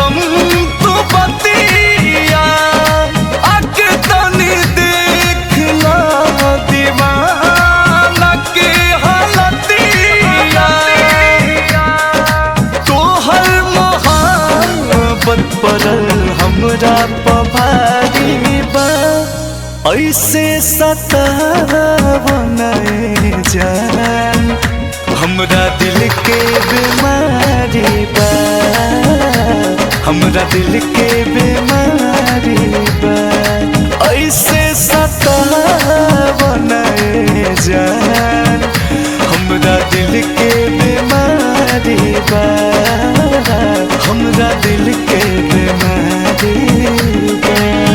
हम तो बतिया आके तनी देखना दीवाना के हालतिया तोहर मोहब्बत पड़ल हमरा पभारी बा ऐसे सतावन जान हमरा दिल के बीमारी बा हमरा दिल के बीमारी बा ऐसे सतावन जान हमरा दिल के बीमारी बा हमरा दिल के बीमारी बा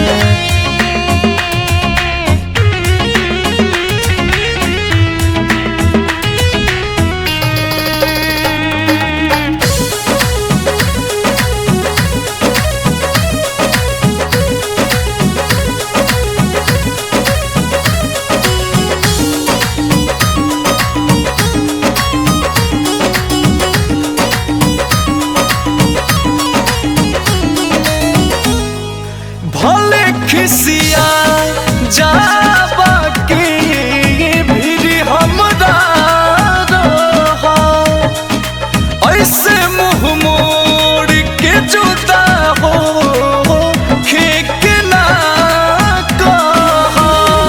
भले खिसिया जाबा के भी हमरा रहा ऐसे मुंह मोड़ के जुदा हो खेक ना कहा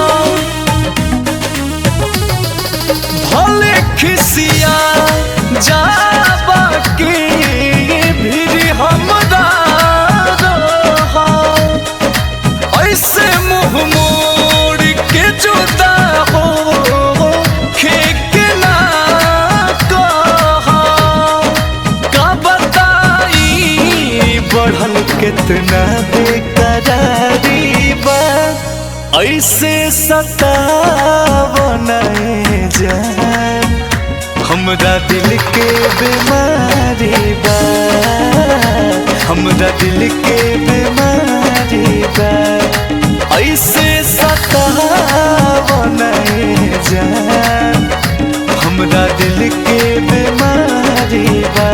भले खिसिया जाबा के भी हमरा रहा ऐसे मुंह मोड़ के जुदा हो खेक ना कहा का बताई बढ़ल कितना बेकरारी बा ऐसे सतावन जान हमरा दिल के बीमारी बा हमरा दिल के बीमारी बा ऐसे सतावन जान हमरा दिल के बीमारी बा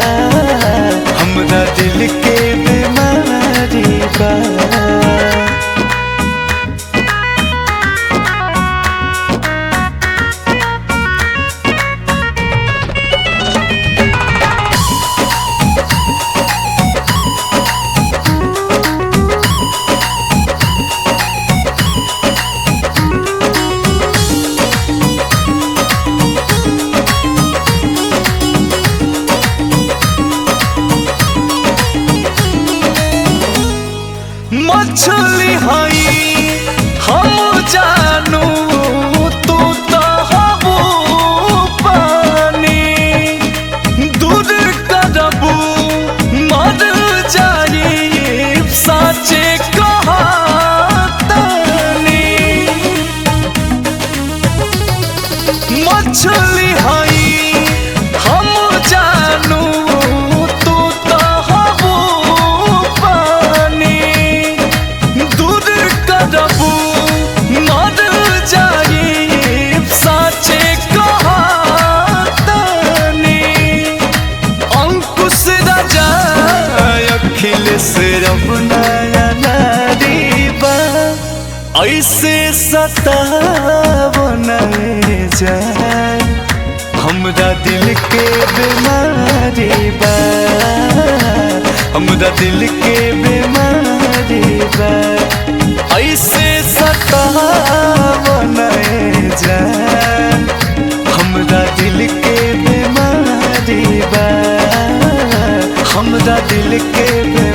हमरा दिल के बीमारी बा मछली हई हम जानू तू तो हबू पानी दूर करबू मर जाई साचे कहातनी मछली हई हम जानू तू तो हबू पानी दूर करबू मर जाई साचे कहातनी अंकुश राजा अखिलेश रमनाया नारी बा ऐसे सतावन जान हमरा दिल के बीमारी बा हमरा दिल के बीमारी बा ऐसे सतावन जान हमरा दिल के बीमारी बा हमरा दिल के बीमारी